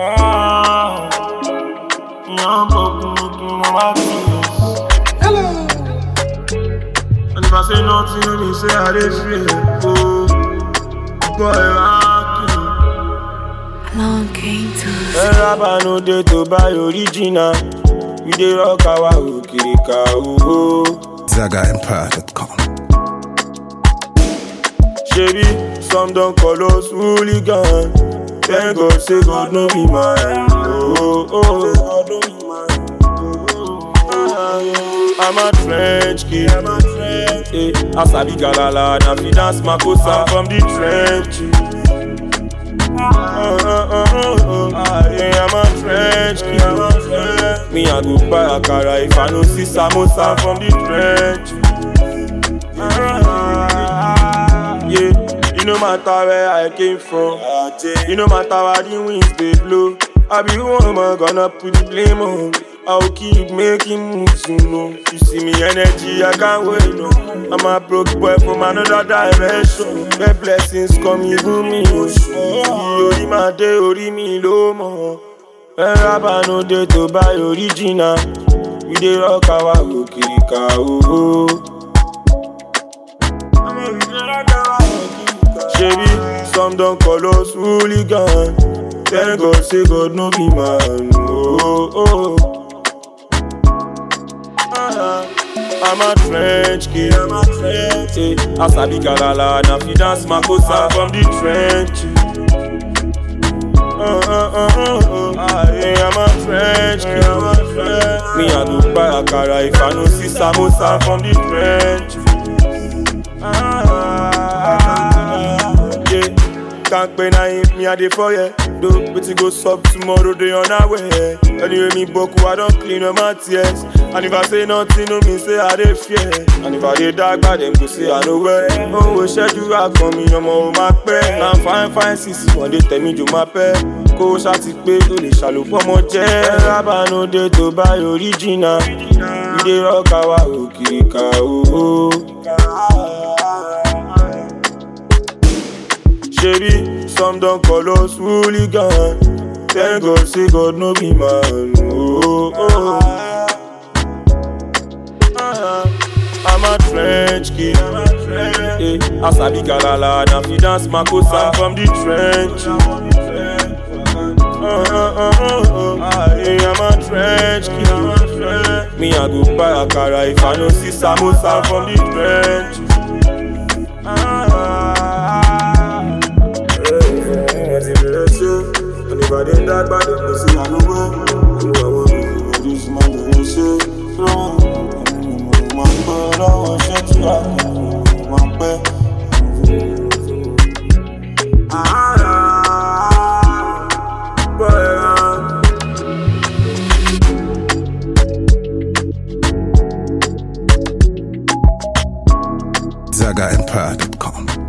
Ah, young buck looking at my face. Hello. And if I say nothing, they say I dey fear. Oh, boy, rocky. Long came to Ẹ̀rábà no dey to buy original. We dey rock our òkìrìkà owó. ZagaEmpire.com. Shebi, some don call us hooligan. Thank God say God no be mine. Oh, oh, God no be mine. Oh, oh, I'm a French kid. I'm a French kid. Asabi Galala, na fi dance Makosa from the trenches. Uh, uh, uh, uh, uh. Yeah, I'm a French kid. I'm a French. Me, I go buy Akara if I no see Samosa from the trenches. Yeah, you no matter where I came from. You no matter where the winds they blow. I be woman gonna put the blame on. I'll keep making moves, you know. You see me energy, I can't wait, no. I'm a broke boy from another dimension. The blessings come, even me, oh. Ori ma de, ori mi lo mo. Ẹ̀rábà no dey to buy original. We dey rock our òkìrìkà owó. Shebi, some don call us hooligan. Thank God say God no be man. Oh, oh. Ah, I'm a French kid. I'm a French kid. Asabi Galala, na fi dance Makosa from the trenches. Uh, uh, uh, uh, uh. Yeah, I'm a French kid. I'm a French. Me, I go buy Akara if I no see Samosa from the trenches. Yeah, can't pay na him, me a dey for ya. Do wetin go sup tomorrow, dey on our way. Anyway, me boku, I don clean up my tears. And if I say nothing, no mean say I dey fear. And if I dey dark, bad them go say I no wear. Oh, we ṣẹ́jú àgbọ̀n mi, ọmọ ò máa pẹ́. Na fine fine sisi, wọ́n dey tẹ̀ mí jò máa pẹ́. Kó o ṣáti pé o lè ṣàlùpọ̀ mọ́ jẹ́. Ẹ̀rábà no dey to buy original. We dey rock our òkìrìkà owó. Shebi, some don call us hooligan. Thank God say God no be man. Oh, oh. Ah, I'm a French kid. Eh, Asabi Galala, na fi dance Makosa from the trenches. Uh, uh, uh, uh, uh. Yeah, I'm a French kid. Me, I go buy Akara if I no see Samosa from the trenches. Anybody that bad, they go see I know where. I know I want to this man, they go say, no. Mo ń pẹ́ lọ́wọ́ ṣẹ́ tí a kò mo ń pẹ́. ZagaEmpire.com.